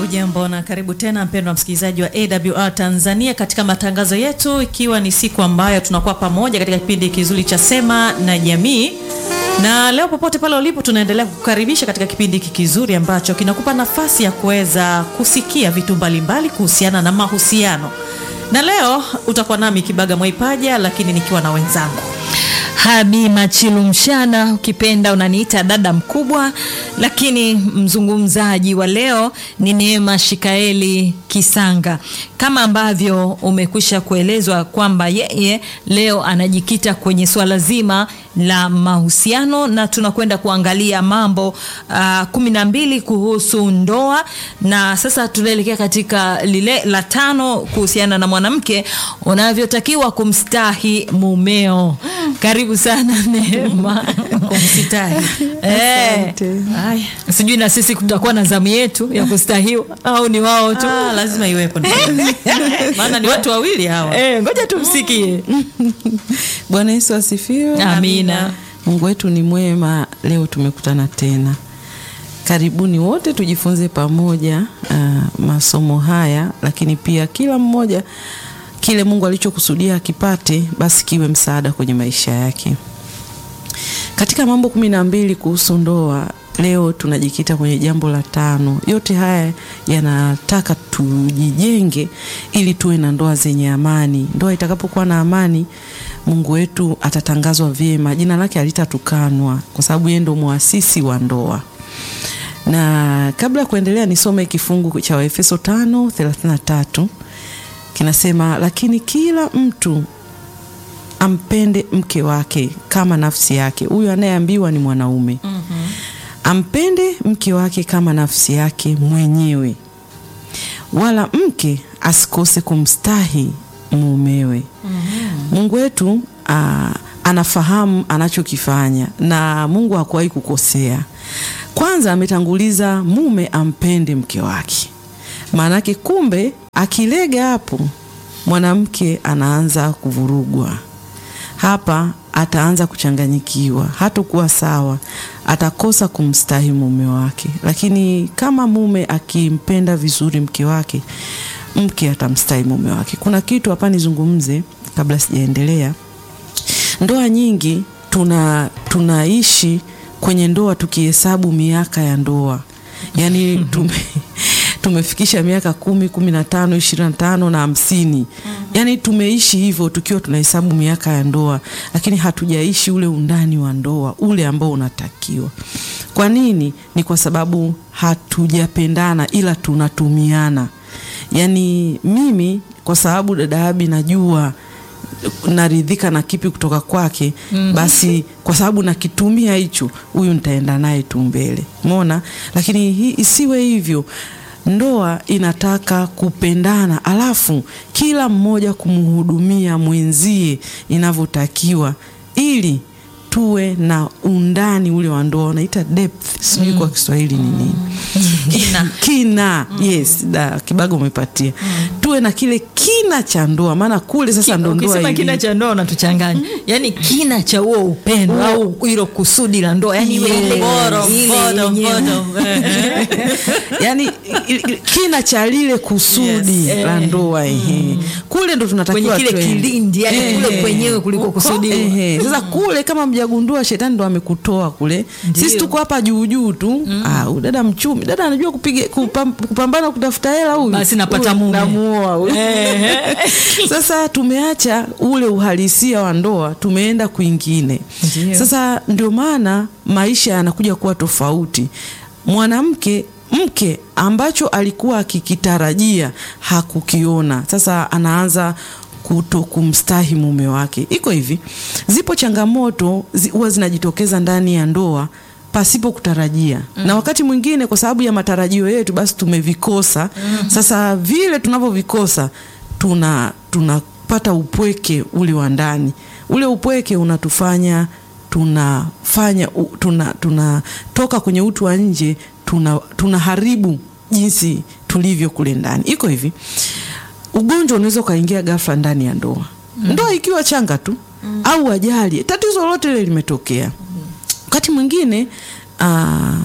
Hujambo na karibu tena mpendwa msikilizaji wa AWR Tanzania katika matangazo yetu, ikiwa ni siku ambayo tunakuwa pamoja katika kipindi kizuri cha Sema na Jamii. Na leo popote pale ulipo, tunaendelea kukukaribisha katika kipindi hiki kizuri ambacho kinakupa nafasi ya kuweza kusikia vitu mbalimbali kuhusiana na mahusiano. Na leo utakuwa nami Kibaga Mwaipaja, lakini nikiwa na wenzangu Habi Machilu Mshana, ukipenda unaniita dada mkubwa, lakini mzungumzaji wa leo ni Neema Shikaeli Kisanga. Kama ambavyo umekwisha kuelezwa kwamba yeye leo anajikita kwenye swala zima la mahusiano na tunakwenda kuangalia mambo uh, kumi na mbili kuhusu ndoa, na sasa tunaelekea katika lile la tano kuhusiana na mwanamke unavyotakiwa kumstahi mumeo. Karibu sana Neema. kumsitahi. Eh, Haya. sijui na sisi tutakuwa na zamu yetu ya kustahiwa au ni wao tu? Ah, lazima iwepo maana ni watu wawili hawa. Eh, ngoja tumsikie. Bwana Yesu asifiwe. Amina. Mungu wetu ni mwema. Leo tumekutana tena, karibuni wote tujifunze pamoja uh, masomo haya, lakini pia kila mmoja kile Mungu alichokusudia akipate, basi kiwe msaada kwenye maisha yake. Katika mambo kumi na mbili kuhusu ndoa, leo tunajikita kwenye jambo la tano. Yote haya yanataka tujijenge ili tuwe na ndoa zenye amani. Ndoa itakapokuwa na amani, Mungu wetu atatangazwa vyema, jina lake halitatukanwa kwa sababu yeye ndo muasisi wa ndoa. Na kabla ya kuendelea, nisome kifungu cha Waefeso 5:33 kinasema, lakini kila mtu ampende mke wake kama nafsi yake. Huyu anayeambiwa ni mwanaume. Ampende mke wake kama nafsi yake mwenyewe, wala mke asikose kumstahi mumewe. Mungu wetu aa, anafahamu anachokifanya na Mungu hakuwahi kukosea. Kwanza ametanguliza mume ampende mke wake, maanake kumbe akilega hapo mwanamke anaanza kuvurugwa hapa ataanza kuchanganyikiwa, hatakuwa sawa, atakosa kumstahi mume wake. Lakini kama mume akimpenda vizuri mke wake, mke atamstahi mume wake. Kuna kitu hapa nizungumze kabla sijaendelea. Ndoa nyingi tuna tunaishi kwenye ndoa tukihesabu miaka ya ndoa, yaani tume tumefikisha miaka kumi, kumi na tano, ishirini na tano na hamsini. Yaani tumeishi hivyo tukiwa tunahesabu miaka ya ndoa, lakini hatujaishi ule undani wa ndoa ule ambao unatakiwa. Kwa nini? Ni kwa sababu hatujapendana, ila tunatumiana. Yaani mimi kwa sababu dada Abi najua naridhika na kipi kutoka kwake mm. Basi kwa sababu nakitumia hicho, huyu nitaenda naye tu mbele, umeona. Lakini hii isiwe hivyo. Ndoa inataka kupendana, alafu kila mmoja kumhudumia mwenzie inavyotakiwa, ili tuwe na undani ule wa ndoa, unaita depth, sijui kwa Kiswahili ni nini Kina. kina yes, da Kibago umepatia. Tuwe na kile kina cha ndoa, maana kule sasa ndo ndoa Ukisema kina ili- cha ndoa unatuchanganya, yaani kina cha huo upendo au hilo kusudi la ndoa, yaani iwe ile Bottom, ile bottom, yenyewe. bottom. Eh, yani i- i- kina cha lile kusudi Yes. la ndoa ehe. Kule ndo tunatakiwa kwenye kile twende. kilindi, yani Ehe. kule kwenyewe kuliko kusudiwa. Ehe. Sasa kule kama mjagundua, shetani ndo amekutoa kule. Sisi tuko hapa juu juu tu. Ah, huyu dada mchumi, dada anajua kupiga kupam, kupambana kutafuta hela huyu. Basi napata Huyu mume. namuoa huyu. Sasa tumeacha ule uhalisia wa ndoa, tumeenda kwingine. Ndio. Sasa ndio maana maisha yanakuja kuwa tofauti. Mwanamke mke ambacho alikuwa akikitarajia hakukiona, sasa anaanza kuto kumstahi mume wake. Iko hivi, zipo changamoto zi- huwa zinajitokeza ndani ya ndoa pasipo kutarajia na wakati mwingine kwa sababu ya matarajio yetu basi tumevikosa. Sasa vile tunavyovikosa tuna tunapata upweke ule wa ndani. Ule upweke unatufanya tunafanya u- tuna tunatoka kwenye utu wa nje tuna tunaharibu jinsi tulivyo kule ndani. Iko hivi, ugonjwa unaweza ukaingia ghafla ndani ya ndoa, ndoa ikiwa changa tu au ajali, tatizo lolote lile limetokea wakati mwingine ah,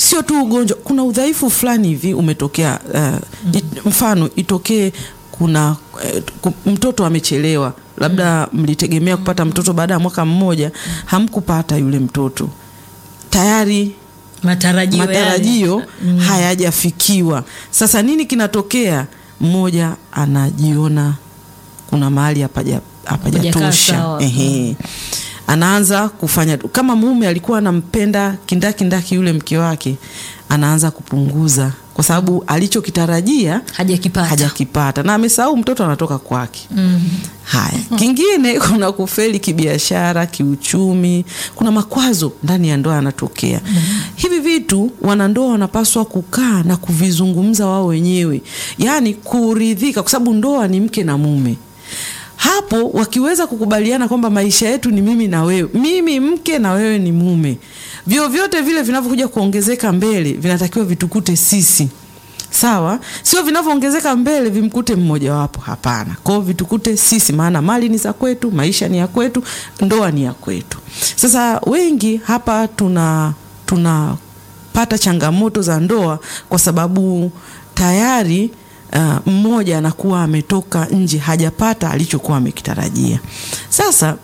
sio tu ugonjwa, kuna udhaifu fulani hivi umetokea. Uh, it, mfano itokee kuna eh, ku- mtoto amechelewa, labda mlitegemea kupata mtoto baada ya mwaka mmoja, hamkupata yule mtoto tayari matarajio yale. matarajio hayajafikiwa. Sasa nini kinatokea? Mmoja anajiona kuna mahali hapaja- Hapajakaa hapajatosha, sawa. ehe, anaanza kufanya kama mume alikuwa anampenda kindakindaki yule mke wake, anaanza kupunguza kwa sababu alichokitarajia hajakipata hajakipata na amesahau mtoto anatoka kwake. Haya, kingine kuna kufeli kibiashara, kiuchumi, kuna makwazo ndani ya ndoa yanatokea. Hivi vitu wanandoa wanapaswa kukaa na kuvizungumza wao wenyewe, yaani kuridhika, kwa sababu ndoa ni mke na mume. Hapo wakiweza kukubaliana kwamba maisha yetu ni mimi na wewe, mimi mke na wewe ni mume, vyovyote vile vinavyokuja kuongezeka mbele vinatakiwa vitukute sisi sawa, sio vinavyoongezeka mbele vimkute mmojawapo. Hapana, kwao vitukute sisi, maana mali ni za kwetu, maisha ni ya kwetu, ndoa ni ya kwetu. Sasa wengi hapa tuna tunapata changamoto za ndoa kwa sababu tayari uh, mmoja anakuwa ametoka nje, hajapata alichokuwa amekitarajia. Sasa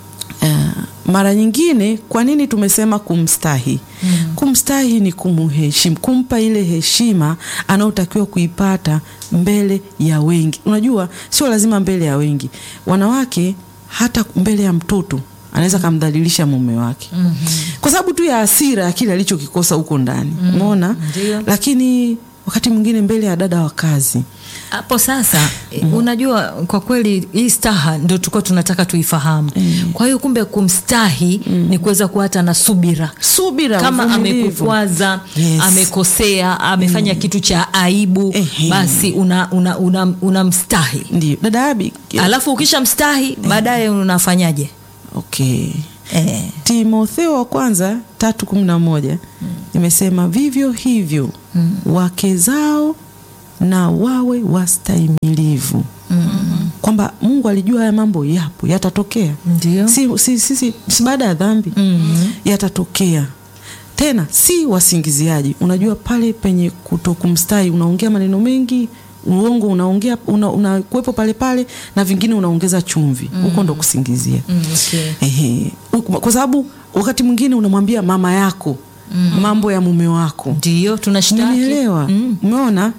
Uh, mara nyingine kwa nini tumesema kumstahi? Mm. Kumstahi ni kumheshimu, kumpa ile heshima anayotakiwa kuipata mbele ya wengi. Unajua, sio lazima mbele ya wengi, wanawake hata mbele ya mtoto anaweza kamdhalilisha mume wake mm -hmm. kwa sababu tu ya hasira ya kile alichokikosa huko ndani umeona. Ndio. Lakini wakati mwingine mbele ya dada wa kazi hapo sasa mm. unajua kwa kweli hii staha ndio tulikuwa tunataka tuifahamu mm. kwa hiyo kumbe kumstahi mm. ni kuweza kuwa hata na subira subira, kama uvumilivu. amekukwaza Yes. amekosea amefanya kitu cha aibu Ehe. basi unamstahi una, una, unamstahi. Ndio dada Abi, alafu ukisha mstahi baadaye unafanyaje okay. eh. Timotheo wa kwanza tatu kumi na moja imesema vivyo hivyo wake zao na wawe wastahimilivu kwamba Mungu alijua haya mambo yapo yatatokea, Ndio. si, si, si, si, si baada ya dhambi yatatokea tena, si wasingiziaji. Unajua pale penye kutokumstahi unaongea maneno mengi uongo unaongea una, unakuwepo pale pale na vingine unaongeza chumvi huko ndo kusingizia Mm, okay. Ehe. Uku- kwa sababu wakati mwingine unamwambia mama yako mambo ya mume wako ndio tunashtaki Umenielewa? Umeona?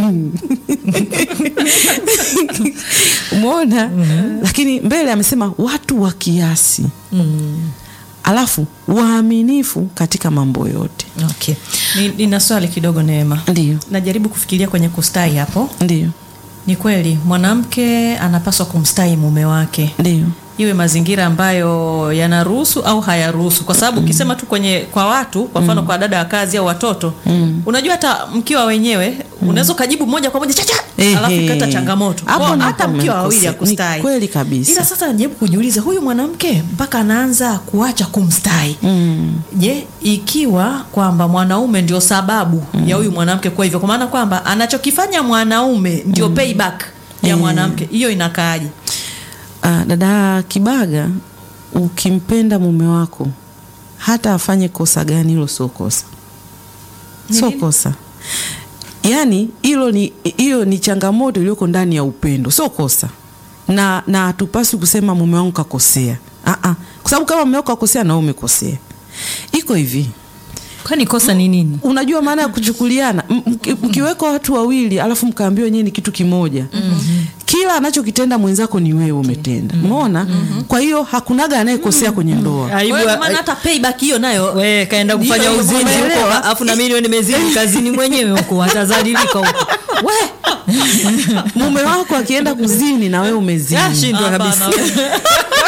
Umeona? Lakini mbele amesema watu wa kiasi, alafu waaminifu katika mambo yote. okay. Ni- Nina swali kidogo Neema. Ndio, Najaribu kufikiria kwenye kustahi hapo. ndio, Ni kweli mwanamke anapaswa kumstahi mume wake, ndio, iwe mazingira ambayo yanaruhusu au hayaruhusu, kwa sababu ukisema tu kwenye kwa watu, kwa mfano kwa dada wa kazi au watoto, unajua hata mkiwa wenyewe unaweza ukajibu moja kwa moja chacha, Ehe. alafu ikata changamoto Hapo Kwa ndipo hata mkiwa wawili mmekosea. ya kustahi. Ni kweli kabisa. Ila sasa najaribu kujiuliza, huyu mwanamke mpaka anaanza kuacha kumstahi Je, ikiwa kwamba mwanaume ndio sababu ya huyu mwanamke kuwa hivyo, kwa maana kwamba anachokifanya mwanaume ndio payback ya mwanamke, hiyo inakaaje? Ah, dada Kibaga, ukimpenda mume wako hata afanye kosa gani, hilo sio kosa, sio nini? kosa. Yaani hilo ni hiyo ni changamoto iliyoko ndani ya upendo, sio kosa. Na na hatupaswi kusema mume wangu kakosea, ah ah, kwa sababu kama mume wako kakosea na wewe umekosea. Iko hivi, kwani kosa ni nini unajua maana ya kuchukuliana M- mki- mkiwekwa watu wawili alafu mkaambiwa wenyewe ni kitu kimoja kila anachokitenda mwenzako ni wewe umetenda umeona kwa hiyo hakunaga anayekosea kwenye ndoa Kwa hiyo kwa maana hata payback hiyo nayo we kaenda kufanya Ndio, uzinzi huko umeelewa? alafu na mimi niwe nimezini kazini mwenyewe huko atazalilika huko we mume wako akienda kuzini na wewe umezini yashindwa kabisa Hapana.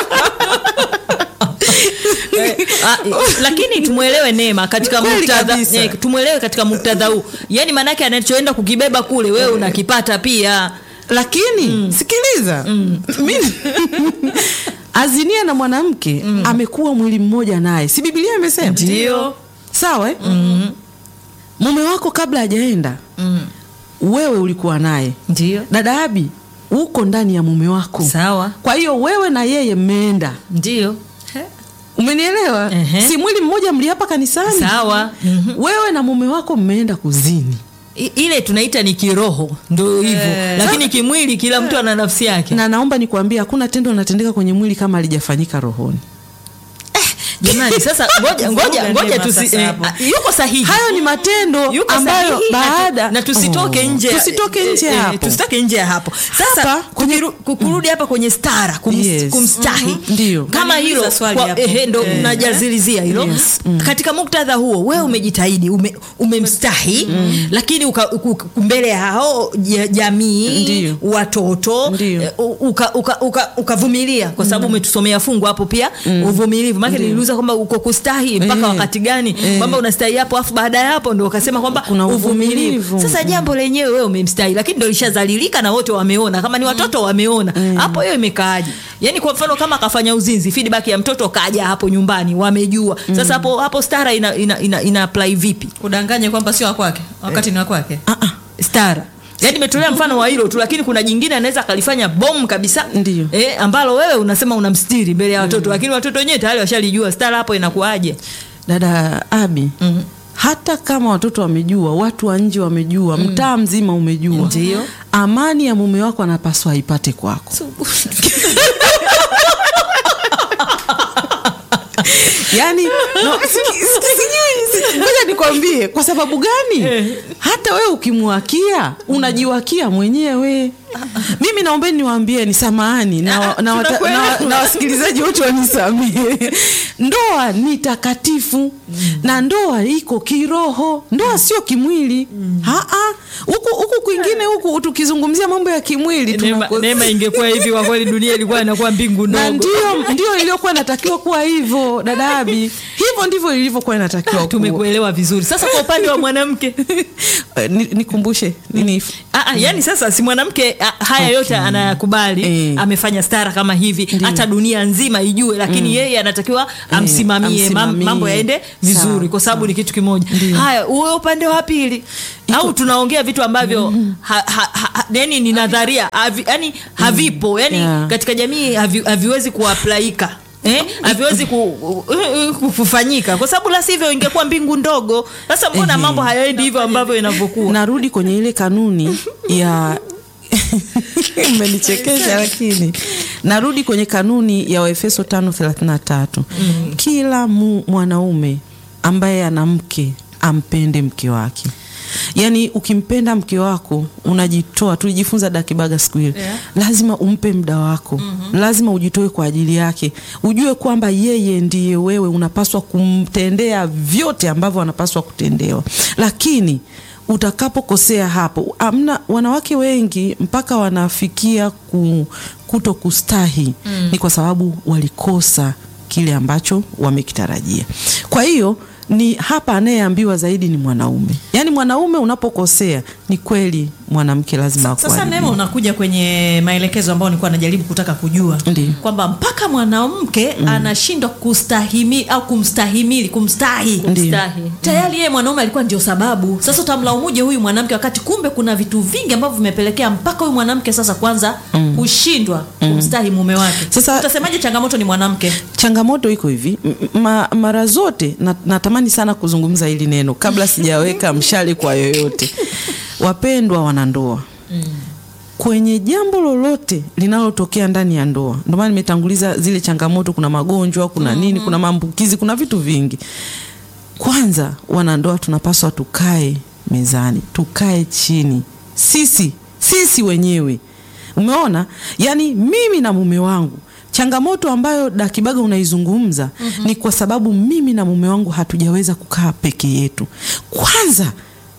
Eh, ah, eh, lakini tumwelewe Neema katika Kweli muktadha kabisa. eh, tumwelewe katika muktadha huu yaani maanake anachoenda kukibeba kule wewe unakipata pia lakini sikiliza mimi azinia na mwanamke amekuwa mwili mmoja naye si bibilia imesema Ndio. sawa eh? mume wako kabla hajaenda wewe ulikuwa naye ndio dada abi uko ndani ya mume wako sawa kwa hiyo wewe na yeye mmeenda ndio umenielewa Ehe. si mwili mmoja mliapa kanisani Sawa. Mhm. wewe na mume wako mmeenda kuzini I- ile tunaita ni kiroho ndo hivyo lakini kimwili kila mtu ana nafsi yake na naomba nikwambie hakuna tendo linatendeka kwenye mwili kama halijafanyika rohoni jamani sasa ngoja ngoja Vuruga ngoja neema tusi sasa eh, hapo. ah, yuko sahihi hayo ni matendo yuko ambayo sahihi na tu- baada na tusitoke Oh, nje ya- tusitoke nje eh, eh, hapo tusitoke nje ya hapo sasa Hapa, kwenye- kukiru- kukurudi hapa kwenye stara kum, Yes. kumstahi Ndio. kama hilo Naniuliza swali kwa- hapo. ehe, ndo Eh. najazilizia hilo Yes. katika muktadha huo wewe umejitahidi ume, umemstahi lakini uka, uka, mbele ya hao ja- jamii Ndio. watoto Ndio. eh, uka- uka- uka- ukavumilia kwa sababu umetusomea fungu hapo pia uvumilivu maana niliuliza kwamba uko kustahi mpaka Eh. wakati gani kwamba unastahi hapo afu baada ya hapo ndo ukasema kwamba Kuna uvumilivu. sasa jambo lenyewe wewe umemstahi lakini ndo lishazalilika na wote wameona kama ni watoto wameona hapo hiyo imekaaje yani kwa mfano kama akafanya uzinzi feedback ya mtoto kaja hapo nyumbani wamejua sasa hapo hapo stara ina, ina, ina, ina apply vipi kudanganya kwamba sio wakwake wakati ni wakwake stara yaani nimetolea mfano wa hilo tu lakini kuna jingine anaweza akalifanya bomu kabisa Ndio. eh, ambalo wewe unasema unamstiri mbele ya watoto lakini watoto wenyewe tayari washalijua stara hapo inakuaje dada abi Mhm. hata kama watoto wamejua watu wa nje wamejua mtaa mzima umejua Ndio. amani ya mume wako anapaswa aipate kwako yani no, siki- siki- sijui, si- ngoja nikwambie kwa sababu gani hata wewe ukimwakia unajiwakia mwenyewe mimi naombeni niwaambieni samahani na, wa- na, wata- tunakuelewa. na, na wasikilizaji wote wanisamehe ndoa ni takatifu na ndoa iko kiroho ndoa sio kimwili Haa. huku huku kwingine huku tukizungumzia mambo ya kimwili neema, tunako- neema ingekuwa hivi kwa kweli dunia ilikuwa inakuwa mbingu na ndogo ndio ndio iliyokuwa inatakiwa kuwa hivyo dadabi hivyo ndivyo ilivyokuwa inatakiwa kuwa. tumekuelewa vizuri sasa kwa upande wa mwanamke Eh, ni- nikumbushe nini Ah, ah, yani sasa si mwanamke ah, haya yote anayakubali Eh. amefanya stara kama hivi hata dunia nzima ijue lakini yeye anatakiwa amsimamie mam- amsimamie. mambo yaende vizuri Sawa, kwa sababu ni kitu kimoja haya uwe upande wa pili au tunaongea vitu ambavyo ha, ha, ha, yani ni nadharia havi, yani havipo yani Yeah. katika jamii havi, haviwezi kuaplaika Eh, haviwezi ku, ku- kufanyika kwa sababu la sivyo ingekuwa mbingu ndogo sasa mbona Ehe. mambo hayaendi hivyo ambavyo inavyokuwa narudi kwenye ile kanuni ya umenichekesha lakini narudi kwenye kanuni ya waefeso 533 mm. kila mu, mwanaume ambaye ana mke ampende mke wake yaani ukimpenda mke wako unajitoa tulijifunza dakibaga siku ile Yeah. lazima umpe muda wako mm-hmm. lazima ujitoe kwa ajili yake ujue kwamba yeye ndiye wewe unapaswa kumtendea vyote ambavyo anapaswa kutendewa lakini utakapokosea hapo amna wanawake wengi mpaka wanafikia ku, kuto kustahi mm. ni kwa sababu walikosa kile ambacho wamekitarajia kwa hiyo ni hapa anayeambiwa zaidi ni mwanaume yaani mwanaume unapokosea ni kweli mwanamke lazima sasa akuadhibu. neema unakuja kwenye maelekezo ambayo nilikuwa najaribu kutaka kujua Ndiyo. kwamba mpaka mwanamke anashindwa kustahimili au kumstahimili kumstahi Kumstahi. tayari yeye mwanaume alikuwa ndio sababu sasa utamlaumuje huyu mwanamke wakati kumbe kuna vitu vingi ambavyo vimepelekea mpaka huyu mwanamke sasa kwanza kushindwa kumstahi mume wake Sasa- utasemaje changamoto ni mwanamke changamoto iko hivi M- ma, mara zote na, natamani sana kuzungumza hili neno kabla sijaweka mshale kwa yoyote wapendwa wanandoa kwenye jambo lolote linalotokea ndani ya ndoa ndio maana nimetanguliza zile changamoto kuna magonjwa kuna nini kuna maambukizi kuna vitu vingi kwanza wanandoa tunapaswa tukae mezani tukae chini sisi sisi wenyewe umeona yaani mimi na mume wangu changamoto ambayo dakibaga unaizungumza mm-hmm. ni kwa sababu mimi na mume wangu hatujaweza kukaa peke yetu kwanza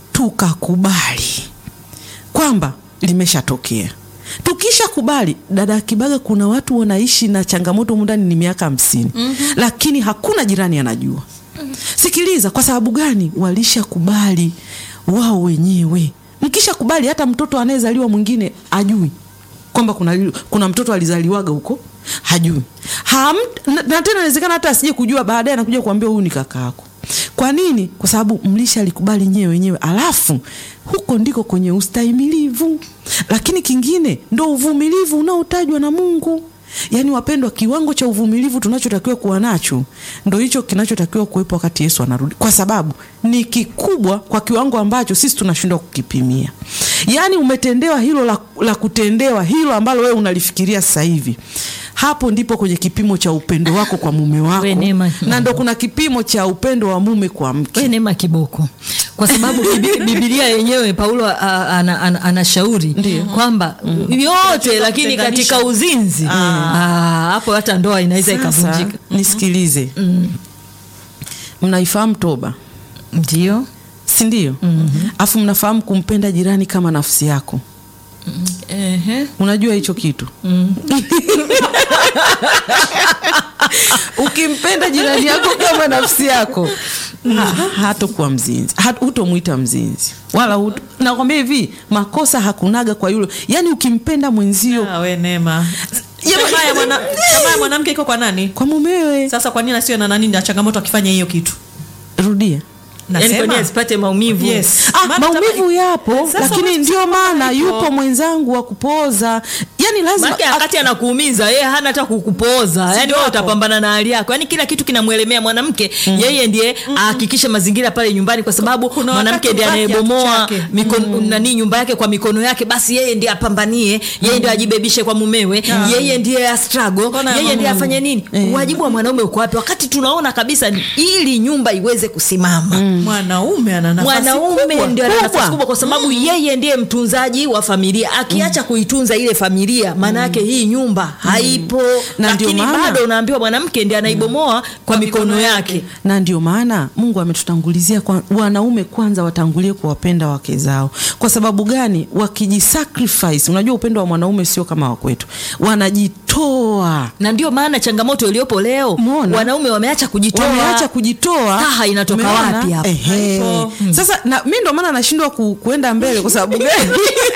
tukakubali kwamba limeshatokea tukisha kubali dada kibaga kuna watu wanaishi na changamoto humu ndani ni miaka hamsini mm-hmm. lakini hakuna jirani anajua mm-hmm. sikiliza kwa sababu gani walishakubali wao wenyewe mkisha kubali hata mtoto anayezaliwa mwingine ajui kwamba kuna, kuna mtoto alizaliwaga huko hajui Ham, na, na tena inawezekana hata asije kujua baadaye anakuja kuambia huyu ni kaka yako kwa nini kwa sababu mlisha alikubali nyewe wenyewe alafu huko ndiko kwenye ustahimilivu lakini kingine ndo uvumilivu unaotajwa na mungu yaani wapendwa kiwango cha uvumilivu tunachotakiwa kuwa nacho ndo hicho kinachotakiwa kuwepo wakati yesu anarudi kwa sababu ni kikubwa kwa kiwango ambacho sisi tunashindwa kukipimia yaani umetendewa hilo la, la kutendewa hilo ambalo wewe unalifikiria sasa hivi hapo ndipo kwenye kipimo cha upendo wako kwa mume wako We Neema. na ndo kuna kipimo cha upendo wa mume kwa mke we neema kiboko kwa sababu Bibi- bibilia yenyewe paulo a- a- ana- ana- anashauri kwamba yote lakini kutenganisha. katika uzinzi ah, hapo hata ndoa inaweza sasa ikavunjika nisikilize mnaifahamu toba ndio si ndio afu mnafahamu kumpenda jirani kama nafsi yako Ehe. unajua hicho kitu ukimpenda jirani yako kama nafsi yako ha- hatokuwa mzinzi Ha- hutomwita mzinzi wala huto, nakwambia hivi makosa hakunaga kwa yule yaani ukimpenda mwenzio Ah, we Neema. Jamani. Tamaa ya mwana- tamaa ya mwanamke iko kwa nani kwa mumewe sasa kwa nini asiwe na nani na changamoto akifanya hiyo kitu rudia Yaani kwa nini Nasema. asipate maumivu Yes. Ah, Maana maumivu tamaa- yapo Sasa lakini wewe ndio kusema maana hivyo. yupo mwenzangu wa kupoza yani lazima Maana wakati anakuumiza yeye hana hata kukupoza yani ndio wewe hapo. utapambana na hali yako yani kila kitu kinamwelemea mwanamke yeye ndiye ahakikishe mazingira pale nyumbani kwa sababu Kuna mwanamke wakati ndiye ubaki anayebomoa kiatu chake. mikono nani nyumba yake kwa mikono yake basi yeye ndiye apambanie yeye ndiye ajibebishe kwa mumewe yeye ndiye a struggle Mbona yeye ndiye mama- afanye nini wajibu wa mwanaume uko wapi wakati tunaona kabisa ili nyumba iweze kusimama mwanaume ana nafasi mwanaume kubwa. ndio ana nafasi kubwa. kubwa kwa sababu yeye ndiye mtunzaji wa familia akiacha kuitunza ile familia maana yake hii nyumba haipo Na ndio lakini maana- bado unaambiwa mwanamke ndiye anaibomoa kwa mikono yake na ndio maana mungu ametutangulizia kwa, wanaume kwanza watangulie kuwapenda wake zao kwa sababu gani wakijisacrifice unajua upendo wa mwanaume sio kama wakwetu wanajitoa na ndio maana changamoto iliyopo leo Umeona? wanaume wameacha kujitoa wameacha kujitoa Staha inatoka Umeona? wapi hapo? Ehe. Haipo. sasa na, mi ndo maana nashindwa ku, kuenda mbele kwa sababu gani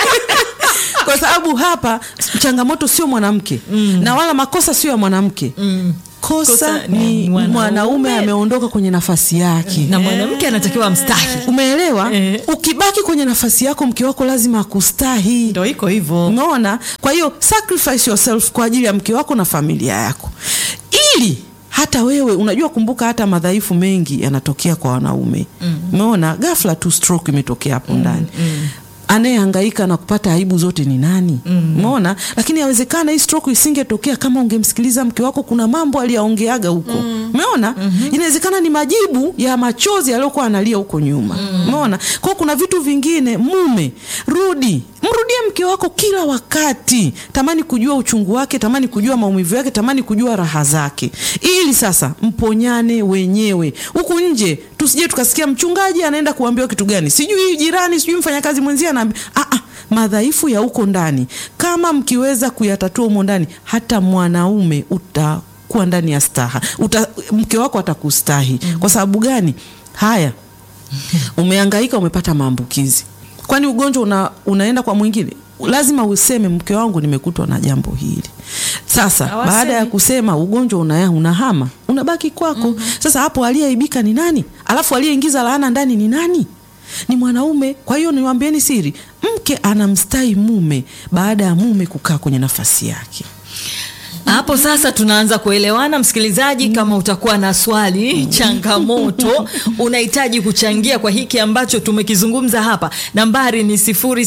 kwa sababu hapa changamoto sio mwanamke na wala makosa sio ya mwanamke kosa, Kosa ni ni mwanaume. mwanaume ameondoka kwenye nafasi yake na mwanamke anatakiwa mstahi umeelewa Eh. ukibaki kwenye nafasi yako mke wako lazima akustahi ndo iko hivyo umeona kwa hiyo sacrifice yourself kwa ajili ya mke wako na familia yako ili hata wewe unajua kumbuka hata madhaifu mengi yanatokea kwa wanaume umeona ghafla tu stroke imetokea hapo ndani anayehangaika na kupata aibu zote ni nani umeona lakini yawezekana hii stroke isingetokea kama ungemsikiliza mke wako kuna mambo aliyaongeaga huko umeona inawezekana ni majibu ya machozi aliyokuwa analia huko nyuma umeona kwao kuna vitu vingine mume rudi mrudie mke wako kila wakati tamani kujua uchungu wake tamani kujua maumivu yake tamani kujua raha zake ili sasa mponyane wenyewe huku nje tusije tukasikia mchungaji anaenda kuambiwa kitu gani sijui jirani sijui mfanyakazi mwenzie anaambia ah, ah, madhaifu ya huko ndani kama mkiweza kuyatatua humo ndani hata mwanaume utakuwa ndani ya staha Uta, mke wako atakustahi kwa sababu gani haya umehangaika umepata maambukizi kwani ugonjwa una, unaenda kwa mwingine lazima useme mke wangu nimekutwa na jambo hili sasa Hawasemi. baada ya kusema ugonjwa una, unahama unabaki kwako sasa hapo aliyeaibika ni nani alafu aliyeingiza laana ndani ni nani ni mwanaume kwa hiyo niwaambieni siri mke anamstai mume baada ya mume kukaa kwenye nafasi yake hapo sasa tunaanza kuelewana msikilizaji kama utakuwa na swali changamoto unahitaji kuchangia kwa hiki ambacho tumekizungumza hapa nambari ni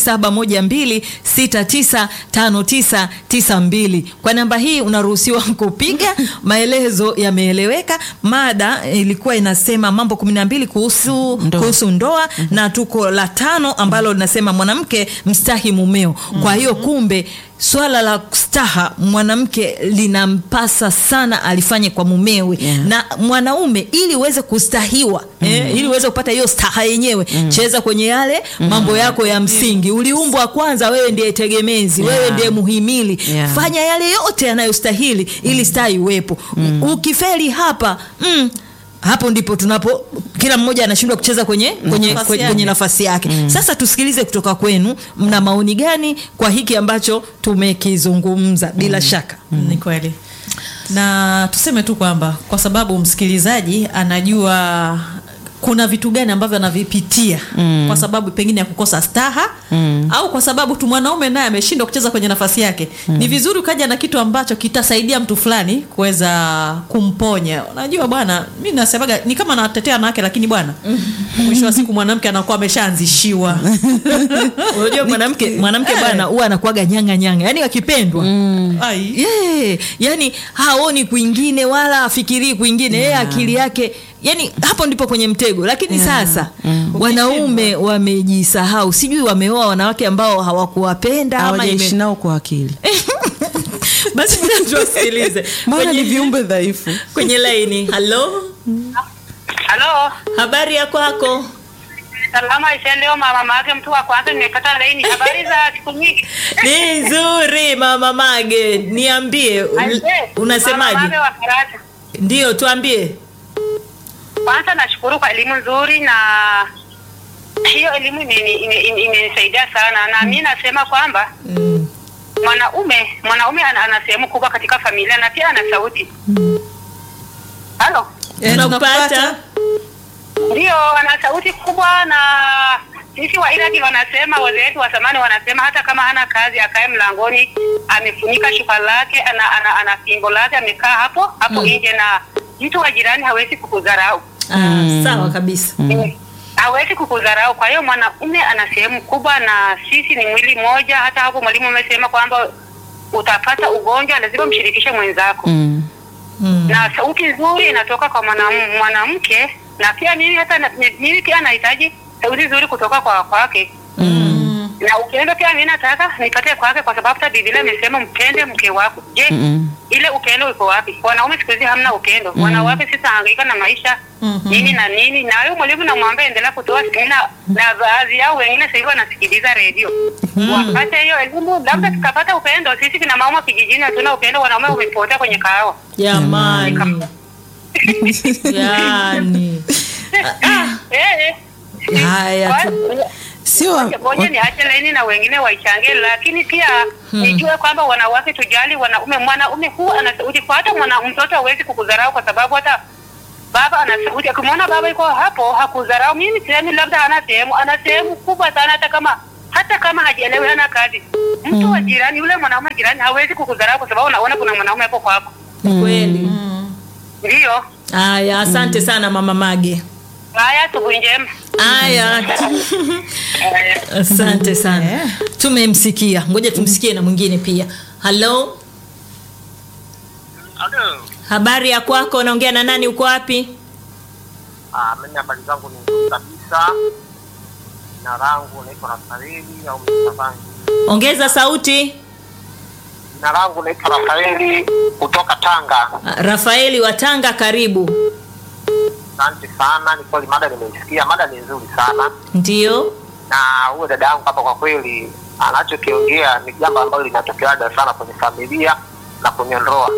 0712695992 kwa namba hii unaruhusiwa kupiga maelezo yameeleweka mada ilikuwa inasema mambo 12 kuhusu Ndoa. kuhusu ndoa na tuko la tano ambalo linasema mwanamke mstahi mumeo kwa hiyo kumbe swala la staha mwanamke linampasa sana alifanye kwa mumewe Yeah. na mwanaume ili uweze kustahiwa eh, ili uweze kupata hiyo staha yenyewe cheza kwenye yale mambo yako ya msingi uliumbwa kwanza wewe ndiye tegemezi wewe Yeah. ndiye muhimili Yeah. fanya yale yote yanayostahili ili staha iwepo ukifeli hapa mm, hapo ndipo tunapo kila mmoja anashindwa kucheza kwenye kwenye, Nafasi kwenye, yake. kwenye nafasi yake sasa tusikilize kutoka kwenu mna maoni gani kwa hiki ambacho tumekizungumza bila shaka ni kweli na tuseme tu kwamba kwa sababu msikilizaji anajua kuna vitu gani ambavyo anavipitia mm. kwa sababu pengine ya kukosa staha mm. au kwa sababu tu mwanaume naye ameshindwa kucheza kwenye nafasi yake mm. ni vizuri ukaja na kitu ambacho kitasaidia mtu fulani kuweza kumponya unajua bwana mi nasemaga ni kama nawatetea wanawake lakini bwana mwisho wa siku mwanamke anakuwa ameshaanzishiwa unajua mwanamke mwanamke bwana huwa anakuaga nyanga nyanga yani akipendwa Ai. yeah, yani haoni kwingine wala afikirii kwingine yeye akili yake yani hapo ndipo kwenye mtego lakini sasa wanaume wamejisahau sijui wameoa wanawake ambao hawakuwapenda ama hawajaishi ime... nao kwa akili basi ngoja tuwasikilize maana ni kwenye, viumbe dhaifu kwenye laini halo Halo, habari ya kwako salama isendeo mama make mtu wa kwanza nimepata laini. Habari za siku nyingi? ni nzuri mama mage niambie Aise, un- Mama unasemaje Mage wa Karatu. ndio tuambie Kwanza nashukuru kwa elimu nzuri na hiyo elimu imeni- ime- ime- imenisaidia sana, na mi nasema kwamba mm. mwanaume mwanaume ana, ana sehemu kubwa katika familia na pia ana sauti. Halo, Eh, tunakupata ndio ana sauti kubwa, na sisi wa Iraki wanasema, wazee wetu wa zamani wanasema, hata kama hana kazi akae mlangoni amefunika shuka lake, ana, ana, ana fimbo lake amekaa hapo hapo nje, na mtu wa jirani hawezi kukudharau ah, sawa kabisa Mm. hawezi kukudharau. Kwa hiyo mwanaume ana sehemu kubwa, na sisi ni mwili mmoja. Hata hapo mwalimu amesema kwamba utapata ugonjwa, lazima mshirikishe mwenzako mm. mm. na sauti nzuri inatoka kwa mwanam- mwanamke, na pia mimi hata na, mimi pia nahitaji sauti nzuri kutoka kwa kwake Mm. na upendo pia mimi nataka nipate kwake, kwa sababu hata Biblia imesema mpende mke wako. Je, Mm. ile upendo uko wapi? Wanaume siku hizi hamna upendo. Wanawake sisi hangaika na maisha Mhm. nini na nini, na huyo mwalimu namwambia endelea kutoa semina, na baadhi yao wengine sasa hivi wanasikiliza redio wapate hiyo elimu, labda tukapata upendo. Sisi kina mama kijijini hatuna upendo, wanaume wamepotea kwenye kahawa. jamani yani Eh, eh. haya Kwa- tu- sio wa- Ngoja niache laini na wengine waichangie, lakini pia nijue kwamba wanawake tujali wanaume. Mwanaume huu ana sauti kwa hata mwana mtoto hawezi kukudharau kwa sababu hata baba ana sauti. Akimwona baba yuko hapo hakudharau. Mimi sehemu labda ana sehemu, ana sehemu kubwa sana, hata kama hata kama hajielewi, hana kazi. Mtu wa jirani, yule mwanaume jirani hawezi kukudharau kwa sababu unaona kuna mwanaume hapo kwako. ni kweli Ndio haya asante sana mama mage haya, asubuhi njema. haya asante sana tumemsikia ngoja tumsikie na mwingine pia halo Halo. habari ya kwako unaongea na nani uko wapi Ah, mimi habari zangu ni nzuri kabisa. Jina langu naitwa Rafaeli au Mtavangi. ongeza sauti Jina langu naitwa Rafaeli kutoka Tanga. Ah, rafaeli wa tanga karibu Asante sana, ni kweli mada nimeisikia, mada ni nzuri sana, ndio na huyo dada yangu hapa kwa kweli anachokiongea ni jambo ambalo linatokeaga sana kwenye familia na kwenye ndoa.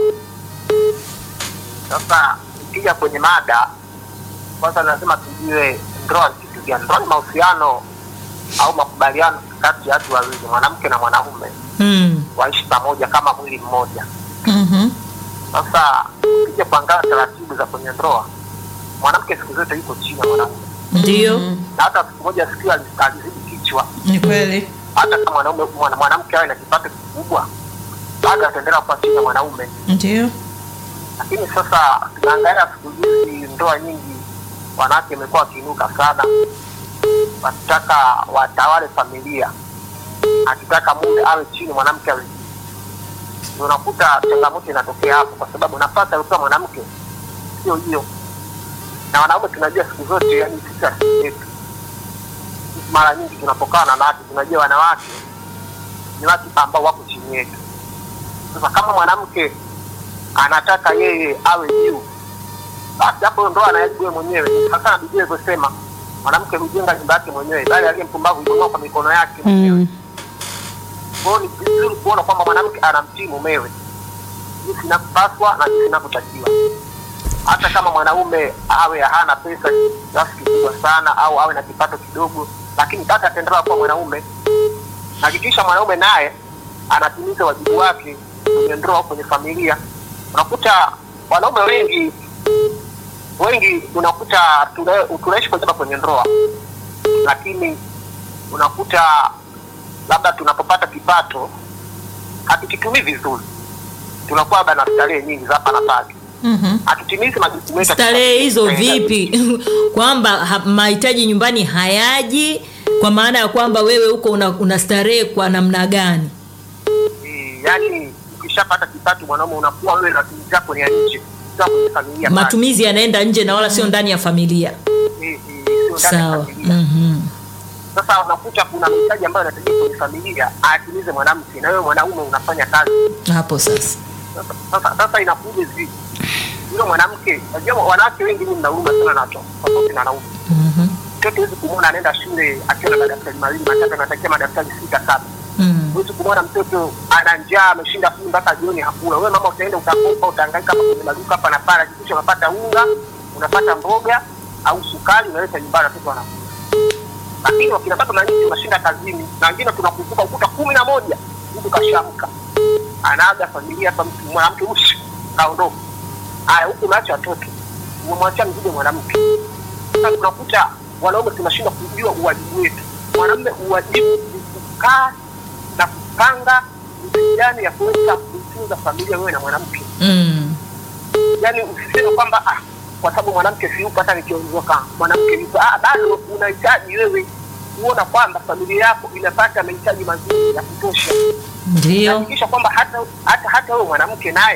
Sasa ikija kwenye mada, kwanza lazima tujue ndoa ni kitu gani. Ndoa ni mahusiano au makubaliano kati ya watu wawili, mwanamke na mwanaume hmm. waishi pamoja kama mwili mmoja. Mhm. Sasa ukija kuangalia taratibu za kwenye ndoa, mwanamke siku zote yuko chini ya mwanaume, ndio na hata siku moja sikio ali- alizidi kichwa. ni kweli Hata kama mwanaume mwana- mwanamke awe na kipato kikubwa, bado ataendelea kuwa chini ya mwanaume. ndio Lakini sasa tunaangalia siku hizi ndoa nyingi, wanawake imekuwa wakiinuka sana, wakitaka watawale familia, akitaka mume awe chini, mwanamke awe juu. Ndio unakuta changamoto inatokea hapo, kwa sababu nafasi aliyopewa mwanamke sio hiyo, na wanaume tunajua siku zote, yani sisi asili yetu, sisi mara nyingi tunapokaa na wanawake tunajua wanawake ni watu ambao wako chini yetu. Sasa kama mwanamke anataka yeye awe juu, basi hapo ndo anaharibu yeye mwenyewe. Sasa na Biblia ilivyosema, mwanamke hujenga nyumba yake mwenyewe, bali aliye mpumbavu huibomoa kwa mikono yake mwenyewe. Mm. Kwa hiyo ni vizuri kuona kwamba mwanamke anamtii mumewe jinsi inavyopaswa na jinsi inavyotakiwa. Hata kama mwanaume awe hana pesa kiasi kikubwa sana au awe na kipato kidogo, lakini bado ataendelea kuwa mwanaume. Na hakikisha mwanaume naye anatimiza wajibu wake kwenye ndoa au kwenye familia. Unakuta wanaume wengi wengi unakuta tuna- tunaishi kwa sababu kwenye ndoa, lakini unakuta labda tunapopata kipato hatukitumii vizuri, tunakuwa labda na starehe nyingi za hapa na pale, Mhm. hatutimizi majukumu yetu. starehe hizo Tunaenda vipi kwamba ha- mahitaji nyumbani hayaji kwa maana ya kwamba wewe huko una, una starehe kwa namna gani Eh, yaani ukishapata kipato mwanaume unakuwa wewe na matumizi yako ni ya nje, sio kwenye familia pale. matumizi yanaenda nje na wala sio ndani ya familia Eh, eh, sio ndani ya sawa familia. Mhm. Sasa unakuta kuna mahitaji ambayo yanahitajika kwenye familia atimize mwanamke, na wewe mwanaume unafanya kazi. hapo sasa Sasa- Sasa sasa inakuja hivi, yule mwanamke, unajua wanawake wengi ni mna huruma sana na watoto tofauti na wanaume. Mhm. Mtoto huwezi kumwona anaenda shule akiwa na madaftari mawili matatu, anatakia madaftari sita saba. Mm. Huwezi kumwona mtoto ana njaa ameshinda kumi mpaka jioni hakula. Wewe mama utaenda utakopa, utahangaika hapa kwenye maduka hapa na pale, hakikisha unapata unga, unapata mboga au sukari, unaleta nyumbani, watoto wanakula. Lakini wakina baba na nyinyi tunashinda kazini, na wengine tunakumbuka ukuta kumi na moja mtu kashamka, anaaga familia hapa, mtu mwanamke ushi kaondoka. Haya, huku unaacha watoto, umemwachia mzigo mwanamke. Sasa tunakuta wanaume tunashindwa kujua uwajibu wetu. Mwanamume uwajibu ni kukaa na kupanga jinsi gani ya kuweza kutunza familia wewe na mwanamke. Mm. Yaani usiseme kwamba ah, kwa sababu mwanamke si yupo, hata nikiondoka mwanamke yupo. Ah, bado unahitaji wewe kuona kwamba familia yako inapata mahitaji mazuri ya kutosha. ndio Hakikisha kwamba hata hata hata wewe mwanamke naye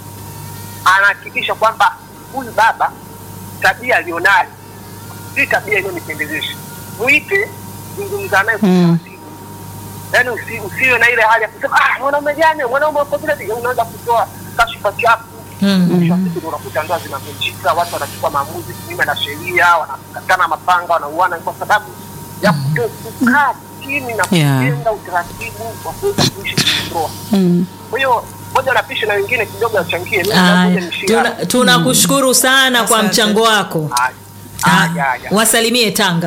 anahakikisha kwamba huyu baba tabia alionayo si tabia inayonipendezesha. Mwite, zungumza naye kwa Mm. utaratibu. Yaani usi, usiwe na ile hali ya kusema ah, mwanaume gani mwanaume uko vile vile, unaanza kutoa kashifa chafu. Mm. Mwisho wa siku ndio unakuta ndoa zinavunjika, watu wanachukua maamuzi kinyume na sheria, wanakatana mapanga, wanauana kwa sababu ya kuto- kukaa chini na Yeah. kujenga utaratibu wa kuweza kuishi kwenye ndoa. Mm. Kwa hiyo moja napisha na wengine kidogo achangie. Mimi Aya, nakuja nishie tuna- hapo. tunakushukuru sana kwa Asante. mchango wako Haya. Ah, Haya, haya. wasalimie tanga